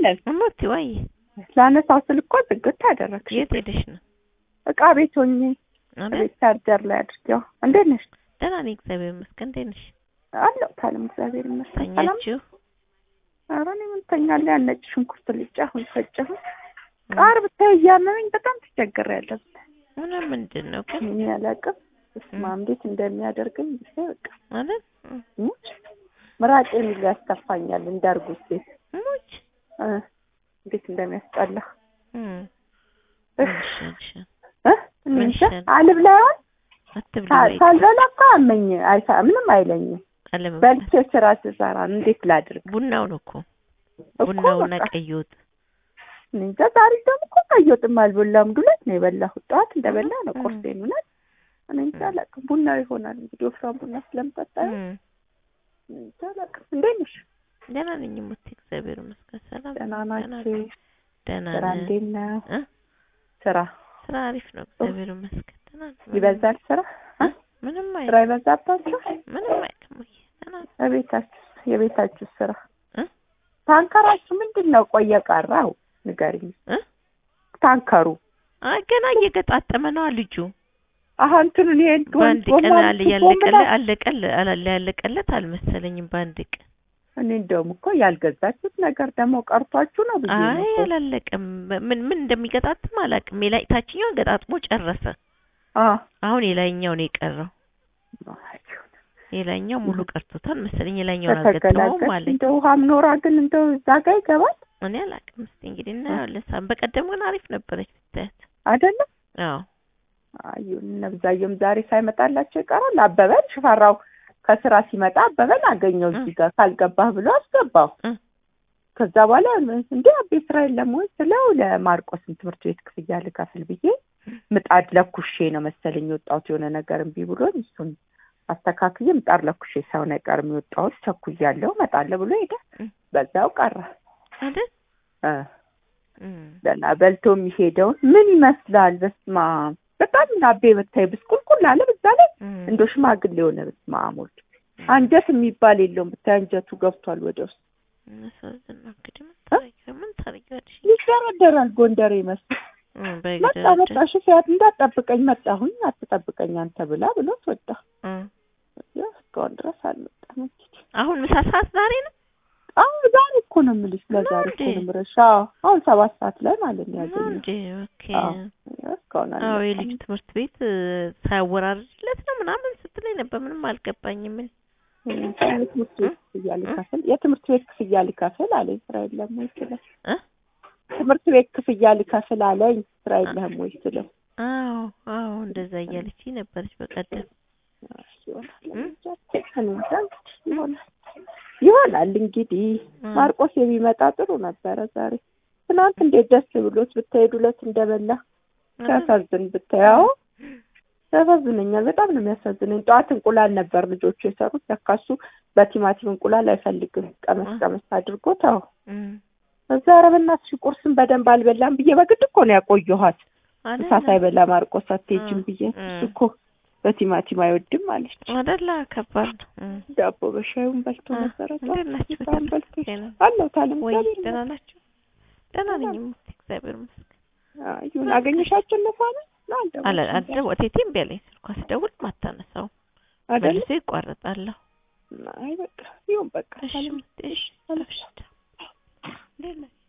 ሄለን እሞቲ ወይ ላነሳው ስል እኮ ዝግት አደረግሽ። የት ሄደሽ ነው? እቃ ቤት ሆኜ አይደል? ቤት ቻርጀር ላይ አድርጌው። እንዴት ነሽ? ደህና ነኝ እግዚአብሔር ይመስገን። እንዴት ነሽ? አለሁ ታለም እግዚአብሔር ይመስገን። ሰላም ተኛችሁ? ኧረ እኔ ምን ተኛለሁ? ያን ነጭ ሽንኩርት ልጫ አሁን ፈጨሁ። ቃር ብታይ እያመመኝ በጣም ተቸግሬያለሁ። ምን ምንድን ነው ግን ምን ያላቅም እስማ እንዴት እንደሚያደርገኝ ብታይ በቃ ማለት ሙች ምራቄን ሁሉ ያስተፋኛል እንዳርጉት ሴት ሙች እ እንዴት እንደሚያስጠላ እም እህ እሺ እ እኔ ምን እንጃ ይሻላል? አልብላውን አትብሉ ወይ ሳልበላ እኮ አመኝ አይሳ ምንም አይለኝም። አለም በልቼ ስራ ስሰራ እንዴት ላድርግ ቡናው ነው እኮ እኮ ቡናውና በቃ ቀይ ወጥ እኔ እንጃ ዛሬ ደግሞ እኮ ቀይ ወጥም አልበላም። ዱለት ነው የበላሁት። ጠዋት እንደበላ ነው እም። ቁርሴን። እውነት እኔ እንጃ አላውቅም። ቡናው ይሆናል እንግዲህ ወፍራም ቡና ስለምጠጣ እም እኔ እንጃ አላውቅም። እንዴት ነሽ? ደህና ነኝ እሞቴ እግዚአብሔር ይመስገን። ሰላም ደህና ነኝ፣ ናችሁ? ደህና ስራ ነን። እንዴት ነው? እ? ስራ ስራ አሪፍ ነው እግዚአብሔር ይመስገን። ደህና ነን። ይበዛል ስራ እ? ምንም ስራ አይልም ይበዛባችሁ? ምንም አይልም ወይ ደህና ነን። በቤታችሁ የቤታችሁ ስራ እ? ታንከራችሁ ምንድን ነው ቆየ ቀረው? ንገሪኝ። እ? ታንከሩ አይ ገና እየገጣጠመ ነው ልጁ። አሀ እንትኑን ይሄን በአንድ ጎማ ቀን አለ ጎማ ያለቀለ ምናምን- አለቀለ አላለ ያለቀለት አልመሰለኝም። በአንድ ቀን እኔ እንደውም እኮ ያልገዛችሁት ነገር ደግሞ ቀርቷችሁ ነው ብዬ ነው አይ እኮ። አላለቀም። ምን ምን እንደሚገጣጥም አላውቅም። የላይ ታችኛውን ገጣጥሞ ጨረሰ። አ አሁን የላይኛው ነው የቀረው። የላይኛው ሙሉ ቀርቶታል መሰለኝ። የላይኛውን አልገጠመውም ከተገላገል አለኝ። እንደ ውሃም ኖራ ግን እንደው እዛ ጋ ይገባል እኔ አላውቅም። እስኪ እንግዲህ እናየዋለን። ሳም በቀደም ግን አሪፍ ነበረች ብታያት። አይደለም? አዎ አዩን ነብዛየም ዛሬ ሳይመጣላቸው ይቀራል። አበበን ሽፈራው ከስራ ሲመጣ አበበን አገኘው እዚህ ጋር ካልገባህ ብሎ አስገባው። እ። ከዛ በኋላ እንዴ አቤ ስራ የለም ወይ ስለው ለማርቆስን ትምህርት ቤት ክፍያ ልከፍል ብዬ ምጣድ ለኩሼ ነው መሰለኝ የወጣሁት የሆነ ነገር እምቢ ብሎኝ እሱን አስተካክዬ ምጣድ ለኩሼ ሳይሆን አይቀርም የወጣሁት ቸኩያለሁ እመጣለሁ ብሎ ሄደ። እ። በዛው ቀረ። አይደል? እ እም። ገና በልቶ የሚሄደውን ምን ይመስላል? በስማ በጣም ናቤ ብታይ ብስቁልቁል አለ። በዛ ላይ እም። እንደ ሽማግሌ የሆነ በስማ ሞልድ አንጀት የሚባል የለውም። ብታይ አንጀቱ ገብቷል ወደ ውስጥ ያሳዝን ነው እንግዲህ ምን ታረጊ- ምን ታረጊዋለሽ? ይደረደራል። ጎንደሬ ይመስል እም፣ መጣ በግደረደር። መጣ ሽፊያት እንዳትጠብቀኝ መጣሁኝ አትጠብቀኝ አንተ ብላ ብሎት ወጣ። እም። ያው እስካሁን ድረስ አልመጣም። እንግዲህ አሁን ምሳ ሰዓት ዛሬ ነው አሁን ዛሬ እኮ ነው የምልሽ፣ ለዛሬ እኮ ነው የምልሽ። አዎ አሁን ሰባት ሰዓት ላይ ማለት ነው ነው ያገኘው። እንዴ? ኦኬ። አዎ ያው እስካሁን አዎ አልመጣም። የልጁ ትምህርት ቤት እ፣ ሳያወራርድለት ነው ምናምን ስትለኝ ነበር። ምንም አልገባኝም። ምን የትምህርት ቤት ክፍያ ልከፍል የትምህርት ቤት ክፍያ ልከፍል አለኝ። ስራ የለም ወይ ስለው እ? ትምህርት ቤት ክፍያ ልከፍል አለኝ። ስራ የለህም ወይ ስለው አዎ አዎ እንደዛ እያለች ነበረች በቀደም። ይሆናል እ? እንጃ፣ እኔ እንጃ እንግዲህ ይሆናል ይሆናል እንግዲህ እ። ማርቆስ የሚመጣ ጥሩ ነበረ ዛሬ። ትናንት እንዴት ደስ ብሎት ብትሄዱ ዕለት እንደበላ ሲያሳዝን ብታየው ያሳዝነኛል። በጣም ነው የሚያሳዝነኝ። ጠዋት እንቁላል ነበር ልጆቹ የሰሩት። ለካ እሱ በቲማቲም እንቁላል አይፈልግም። ቀመስ እ። ቀመስ አድርጎ ተው። እም። እዛ ኧረ በእናትሽ ቁርስን በደንብ አልበላም ብዬ በግድ እኮ ነው ያቆየኋት። ምሳ አይደለ? ሳይበላ ማርቆስ አትሄጂም እ። ብዬ እ። እሱ እኮ በቲማቲም አይወድም አለች። አይደለ? ከባድ ነው። እም። ዳቦ በሻዩን በልቶ እ። ነበረ። እንዴት ናችሁ? ምሳውን በልቶ ጤና? አለው ታለም ወይ እግዚአብሔር ደህና ይመስገን። ናቸው? ደህና ነኝ እሙቴ፣ እግዚአብሔር ይመስገን። አይ ይሁን አገኘሻቸው እነፋነ ነው አለ አልደወልሽም አደ ወቴቴ እምቢ አለኝ። ስልኳ ስደውል ማታነሳው አይደል? መልሶ ይቋረጣለሁ። አይ በቃ ይሁን በቃ እሺ ታለም እሙቴ፣ እሺ፣ እሺ። እንዴት ነህ?